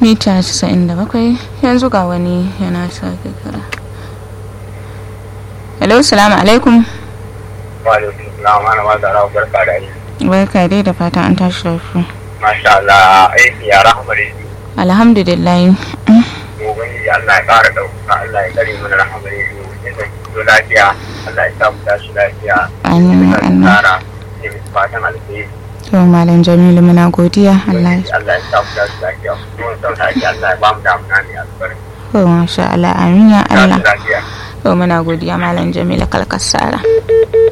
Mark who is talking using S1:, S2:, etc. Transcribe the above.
S1: mita 97 yanzu ga wani yana sake kira hello salamu alaikum
S2: wa alaikum salam ana ma zara barka da aiki
S1: barka dai da fatan an tashi lafiya
S2: masha Allah aiki ya rahama da shi
S1: alhamdulillah
S2: gobe Allah ya kara dauka Allah ya kare mana rahama da shi ya zo lafiya Allah ya sa mu tashi lafiya
S1: Amin,
S2: ya
S1: amin.
S2: tsara ya yi fatan alheri
S1: to malam jamilu muna godiya Allah ya
S2: Allah ya sa mu tashi lafiya kuma sau lafiya Allah ya ba mu damuna ne albarka
S1: to masha Allah amin ya Allah
S2: tashi lafiya
S1: to muna godiya malam jamilu kalkasara